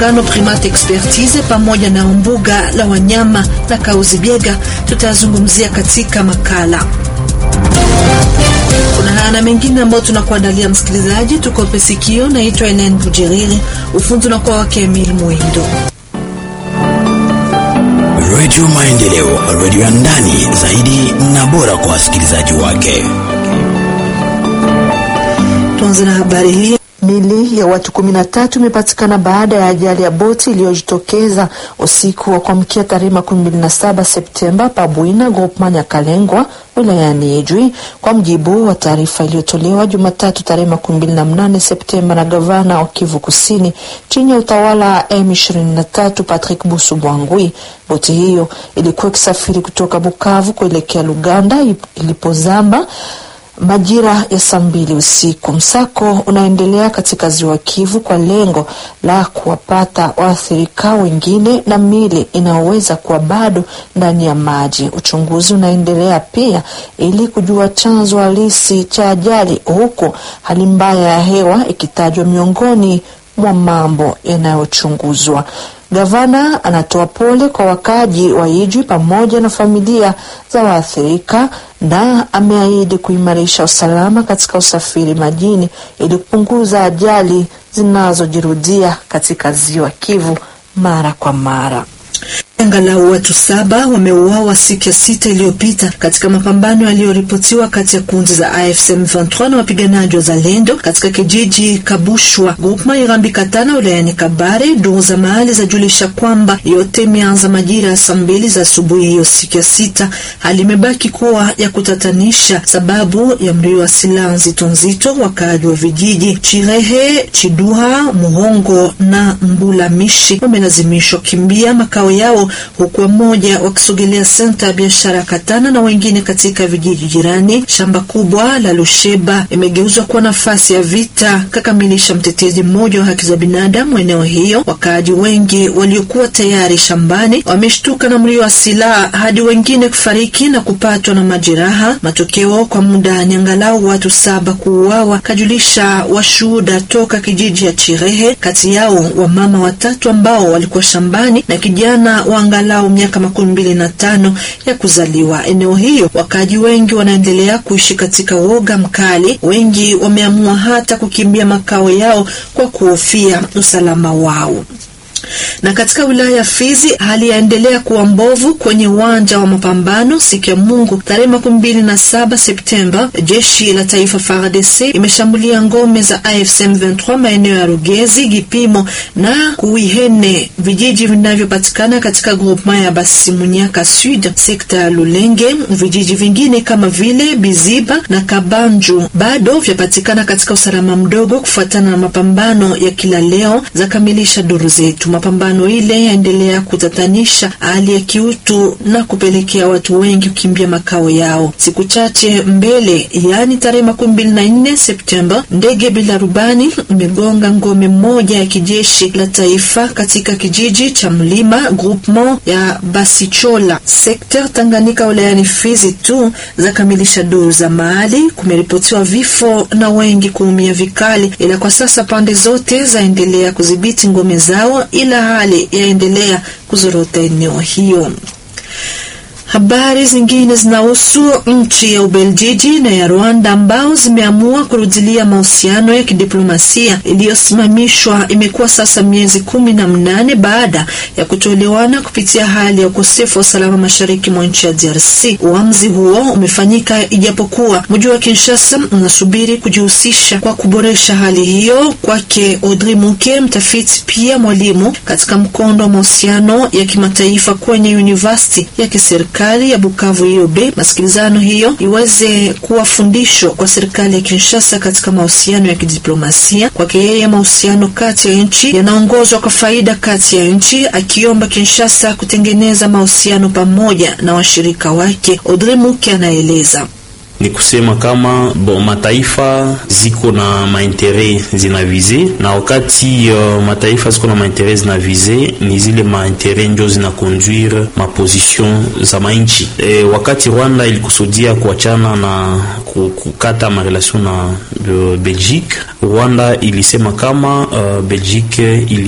muungano Primate Expertise pamoja na mbuga la wanyama la Kahuzi-Biega tutayazungumzia katika makala. Kuna haya na mengine ambayo tunakuandalia msikilizaji, tukope sikio. Naitwa Elen Bujeriri, ufundi unakuwa wake Emil Mwindo. Redio Maendeleo, redio ya ndani zaidi na bora kwa wasikilizaji wake. Tuanze na habari hii. Mili ya watu kumi na tatu imepatikana baada ya ajali ya boti iliyojitokeza usiku wa kuamkia tarehe makumi mbili na saba Septemba Pabwina Groupement Nyakalengwa wilayani Ijwi, kwa mjibu wa taarifa iliyotolewa Jumatatu tarehe makumi mbili na mnane Septemba na gavana wa Kivu Kusini chini ya utawala wa M23 Patrick Busu Bwangwi. Boti hiyo ilikuwa ikisafiri kutoka Bukavu kuelekea Luganda ilipozama majira ya saa mbili usiku. Msako unaendelea katika ziwa Kivu kwa lengo la kuwapata waathirika wengine na mili inayoweza kuwa bado ndani ya maji. Uchunguzi unaendelea pia ili kujua chanzo halisi cha ajali, huku hali mbaya ya hewa ikitajwa miongoni mwa mambo yanayochunguzwa. Gavana anatoa pole kwa wakaji wa Ijwi pamoja na familia za waathirika na ameahidi kuimarisha usalama katika usafiri majini ili kupunguza ajali zinazojirudia katika ziwa Kivu mara kwa mara. Angalau watu saba wameuawa siku ya sita iliyopita katika mapambano yaliyoripotiwa kati ya kundi za AFC M23 na wapiganaji wa Zalendo katika kijiji Kabushwa Grupma Irambi Katana wilayani Kabare. Duru za mahali zajulisha kwamba yote imeanza majira ya saa mbili za asubuhi hiyo siku ya sita. Hali imebaki kuwa ya kutatanisha sababu ya mlio wa silaha nzito nzito. Wakaaji wa vijiji Chirehe, Chiduha, Muhongo na Mbulamishi wamelazimishwa kimbia makao yao huku wamoja wakisogelea senta ya biashara ya Katana na wengine katika vijiji jirani. Shamba kubwa la Lusheba imegeuzwa kuwa nafasi ya vita, kakamilisha mtetezi mmoja wa haki za binadamu eneo hiyo. Wakaaji wengi waliokuwa tayari shambani wameshtuka na mlio wa silaha hadi wengine kufariki na kupatwa na majeraha. Matokeo kwa muda ni angalau watu saba kuuawa, kajulisha washuhuda toka kijiji ya Chirehe, kati yao wamama watatu ambao walikuwa shambani na kijana wa angalau miaka makumi mbili na tano ya kuzaliwa. Eneo hiyo wakaaji wengi wanaendelea kuishi katika woga mkali. Wengi wameamua hata kukimbia makao yao kwa kuhofia usalama wao na katika wilaya ya Fizi hali yaendelea kuwa mbovu kwenye uwanja wa mapambano. Siku ya Mungu tarehe makumi mbili na saba Septemba, jeshi la taifa FARDC imeshambulia ngome za AFC M23 maeneo ya Rugezi, Gipimo na Kuihene, vijiji vinavyopatikana katika groupement ya Basimunyaka Sud, sekta ya Lulenge. Vijiji vingine kama vile Biziba na Kabanju bado vyapatikana katika usalama mdogo kufuatana na mapambano ya kila leo, za kamilisha duru zetu. Mapambano ile yaendelea kutatanisha hali ya kiutu na kupelekea watu wengi kukimbia makao yao. Siku chache mbele, yaani tarehe makumi mbili na nne Septemba, ndege bila rubani imegonga ngome moja ya kijeshi la taifa katika kijiji cha Mlima groupement ya Basichola sekter Tanganyika wilayani Fizi tu za kamilisha duru za mahali. Kumeripotiwa vifo na wengi kuumia vikali, ila kwa sasa pande zote zaendelea kudhibiti ngome zao ila hali yaendelea kuzorota eneo hiyo. Habari zingine zinahusu nchi ya Ubeljiji na ya Rwanda ambao zimeamua kurudilia mahusiano ya kidiplomasia iliyosimamishwa. Imekuwa sasa miezi kumi na mnane baada ya kutoelewana kupitia hali ya ukosefu wa usalama mashariki mwa nchi ya DRC. Uamuzi huo umefanyika ijapokuwa mji wa Kinshasa unasubiri kujihusisha kwa kuboresha hali hiyo. Kwake Audrey Muke, mtafiti pia mwalimu katika mkondo wa mahusiano ya kimataifa kwenye university ya kiserikali ya Bukavu IOB, masikilizano hiyo iweze kuwa fundisho kwa serikali ya Kinshasa katika mahusiano ya kidiplomasia. Kwake yeye, mahusiano kati ya nchi yanaongozwa kwa faida kati ya nchi, akiomba Kinshasa kutengeneza mahusiano pamoja na washirika wake. Audrey Muke anaeleza ni kusema kama bo mataifa ziko na maintere zinavize, na wakati uh, mataifa ziko na maintere zinavize, ni zile maintere njo zinakonduire maposition za mainchi. E, wakati Rwanda ilikusudia kuachana na kukata marelation na uh, Belgique, Rwanda ilisema kama uh, Belgique ili